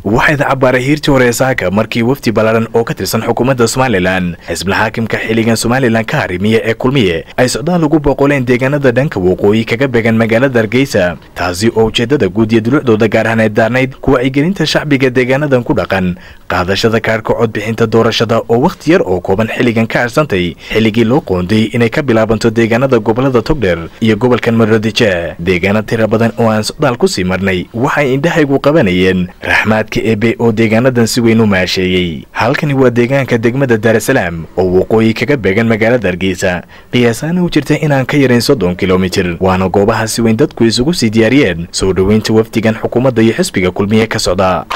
waxay dacabaaray hiirtii hore saaka markii wafdi ballaaran oo ka tirsan xukuumadda somalilan xisbila xaakimka xilligan somalilan ka harimiya ee kulmiye ay socdaal ugu boqoleen deegaanada dhanka waqooyi kaga beegan magaalada hargeysa taasi oo ujeeddada guud iyo dulucdooda gaar ahaaneed daarnayd kuwacyigelinta shacbiga deegaanadan ku dhaqan qaadashada kaarhka codbixinta doorashada oo wakhti yar oo kooban xilligan ka harsantay xilligii loo qoonday inay ka bilaabanto deegaanada gobolada togdheer iyo gobolkan maroodijeeh deegaana tira badan oo aan socdaal ku sii marnay waxay indhahaygu qabanayeen raxmaadka ebe oo deegaanadan si weyn u maasheeyey halkani waa deegaanka degmada daarasalaam oo waqooyi kaga beegan magaalada hargeysa qiyaasaana u jirta inaan ka yarayn soddon kilomitir waana goobaha si weyn dadku isugu sii diyaariyeen soo dhoweynta wafdigan xukuumadda iyo xisbiga kulmiye ka socda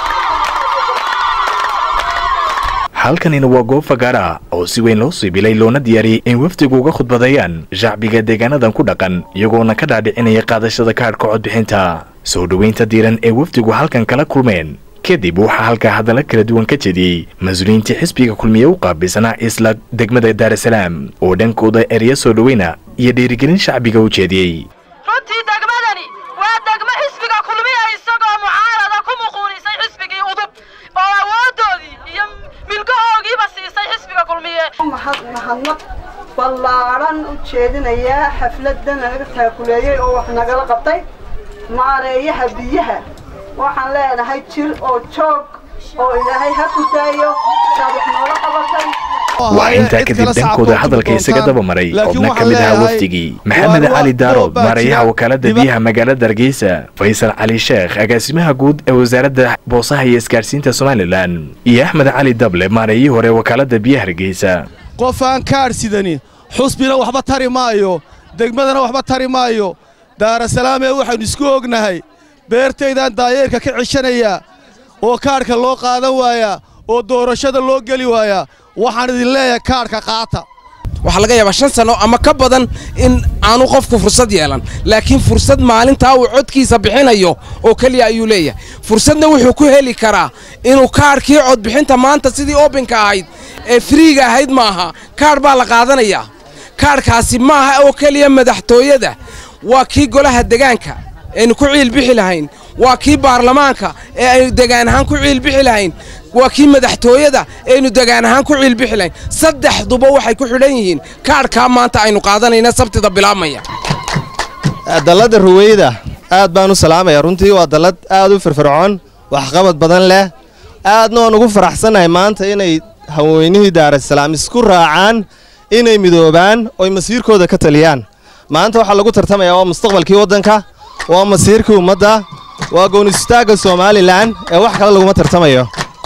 halkanina waa goob fagaara oo si weyn loo siibilay loona diyaariyey in wafdigu uga khudbadayaan shacbiga deegaanadan ku dhaqan iyagoona ka dhaadhicinaya qaadashada kaadhka codbixinta soo dhoweynta diiran ee wafdigu halkan kala kulmeen kadib waxaa halkaa hadalla kala duwan ka jediyey mas-uuliyiintii xisbiga kulmiye u qaabilsanaa isla degmada daarasalaam oo dhankooda ereya soo dhoweyna iyo dhiirigelin shacbiga u jeediyey runtii degmadani waa degmo xisbiga kulmiya isagoo mucaarada ku muquunisay xisbigii udub oo awoodoodii iyo milgahoogiiba siisay xisbiga kulmiye mahadnaq ballaadhan u jeedinayaa xafladda nalaga taakuleeyey oo wax nagala qabtay maareeyaha biyaha waxaan leenahay jir oo joog oo ilaahay ha ku daayo saad wax noola qabatay waa intaa kadib dhankooda hadalka isaga daba maray xubno ka mid ahaa wafdigii maxamed cali daarood maareeyaha wakaalada biyaha magaalada hargeysa faysal cali sheekh agaasimaha guud ee wasaaradda boosaha iyo isgaadhsiinta somalilan iyo axmed cali dable maareeyihii hore wakaalada biyaha hargeysa qof aan kaadh sidanin xusbina waxba tari maayo degmadana waxba tari maayo daarasalaamee waxaynu isku ognahay beertaydaan daayeerka ka ceshanayaa oo kaadhka loo qaadan waayaa oo doorashada loo geli waayaa waxaan idin leeyahay kaadhka qaata waxaa laga yaabaa shan sanno ama ka badan in aanu qofku fursad yeelan laakiin fursad maalintaa uu codkiisa bixinayo oo keliya ayuu leeyahay fursadna wuxuu ku heli karaa inuu kaadhkii codbixinta maanta sidii obenka ahayd ee friiga ahayd maaha kaadh baa la qaadanayaa kaadhkaasi maaha oo keliya madaxtooyada waa kii golaha degaanka aynu ku ciilbixi lahayn waa kii baarlamaanka ee aynu degaan ahaan ku ciilbixi lahayn waa kii madaxtooyada ee aynu degaan ahaan ku ciilbixi lahayn saddexduba waxay ku xidhan yihiin kaadhkaa maanta aynu qaadanayna sabtida bilaabmaya dalladda ruweyda aad baan u salaamaya runtii waa dallad aad u firfircoon waxqabad badan leh aadna waan ugu faraxsannahay maanta inay haweynihii daarasalaam isku raacaan inay midoobaan oy masiirkooda ka taliyaan maanta waxaa lagu tartamayaa waa mustaqbalkii waddanka waa masiirkii ummadda waa goonistaagga somalilan ee wax kale laguma tartamayo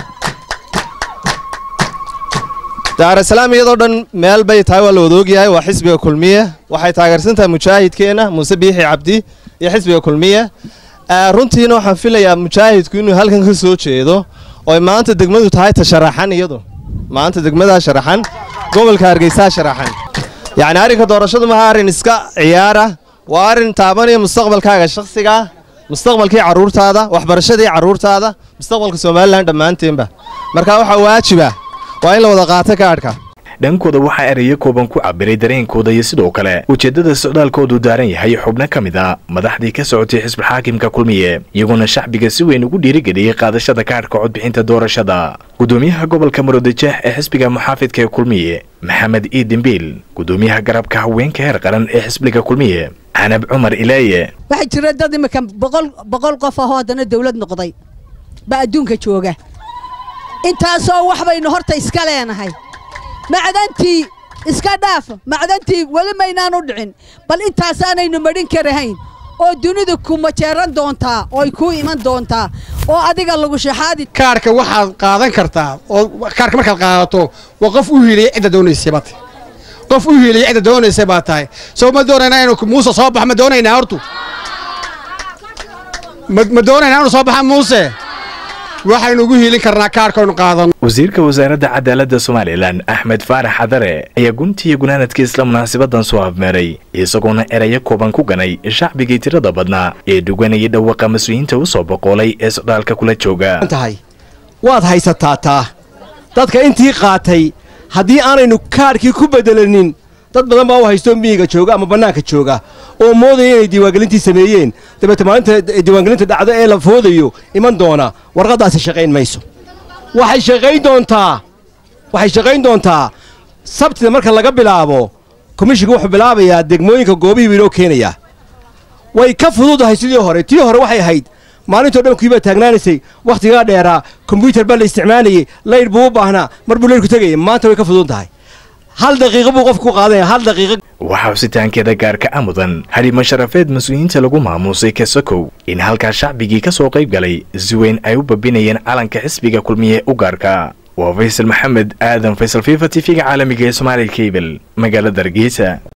daarasalaam iyadoo dhan meel bay tahay waa la wadaogyahay waa xisbiga kulmiye waxay taageersan tahay mujaahidkeenna muuse biixi cabdi iyo xisbiga kulmiye runtiina waxaan filayaa mujaahidku inuu halkan ka soo jeedo oy maanta degmadu tahay ta sharaxan iyadu maanta degmadaa sharaxan gobolka hargeysaa sharaxan yacni arrinka doorashadu maha arrin iska ciyaara waa arrin taabanaya mustaqbalkaaga shakhsigaa mustaqbalkii carruurtaada waxbarashadii carruurtaada mustaqbalka somalilan dhammaanteenba marka waxaa waajiba waa in la wada qaato kaadhka dhankooda waxaa ereyo kooban ku cabiray dareenkooda iyo sidoo kale ujeeddada socdaalkoodu daaran yahay xubno ka mid a madaxdii ka socotay xisbul xaakimka kulmiye iyagoona shacbiga si weyn ugu dhiirigeliyey qaadashada kaadhka codbixinta doorashada gudoomiyaha gobolka maroodijeex ee xisbiga muxaafidka ee kulmiye maxamed ii dembiil gudoomiyaha garabka haweenka heer qaran ee xisbiga kulmiye canab cumar ilaaye waxaa jira dad imika boqol boqol qof ahoo haddana dawlad noqday baa adduunka jooga intaasoo wax baynu horta iska leenahay macdantii iska dhaaf macdantii weli maynaan u dhicin bal intaasaanaynu madhin karahayn oo dunidu ku majeeran doontaa ooy kuu iman doontaa oo adiga lagu shaxaadi kaarhka waxaad qaadan kartaa oo kaarhka markaad qaadato waa qof u hiiliyay cidda doonaysay baad tahay qof u hiiliyay cidda doonaysay baad tahay soo ma doonaynaa inuu muuse soo baxo ma doonaynaa hortu ma doonaynaa inuu soo baxa muuse waxaynu ugu hiilin karnaa kaarhkaaynu qaadano wasiirka wasaaradda cadaaladda somalilan axmed faarax xadare ayaa guntiiyo gunaanadka isla munaasabadan soo afmeeray isagoona erayo kooban ku ganay shacbigii tirada badnaa ee dhuganayay dhawaqa mas-uuliyiinta u soo boqoolay ee socdaalka kula jooga tahay waad haysataa taa dadka intii qaatay haddii aanaynu kaadhkii ku beddelanin dad badan baa u haysto miyiga jooga ama bannaanka jooga oo moodaya inay diiwaangelintii sameeyeen dabeete maalinta diiwaangelinta dhacdo ee la foodayo iman doona warqaddaasi shaqayn mayso waxay shaqayn doontaa waxay shaqayn doontaa sabtida marka laga bilaabo komishinka wuxuu bilaabayaa degmooyinka goobihii buu inoo keenayaa way ka fududahay sidii hore tii hore waxay ahayd maalintoo dhan kuibaa taagnaanaysay wakhtigaa dheeraa kombyutar baa la isticmaalayey laydh buu u baahnaa mar buu laydhku tegayay maanta way ka fudud tahay hal daqiiqo buu qofku ku qaadanaya hal daqiiqo waxaa husitaankeeda gaarka a mudan hadhimo sharafeed mas-uuliyiinta lagu maamuusay kasokow in halkaa shacbigii ka soo qayb galay si weyn ay u babinayeen calanka xisbiga kulmiye u gaarka waa faysal maxamed aadan faysal fifa t v-ga caalamiga ee somaali kabel magaalada hargeysa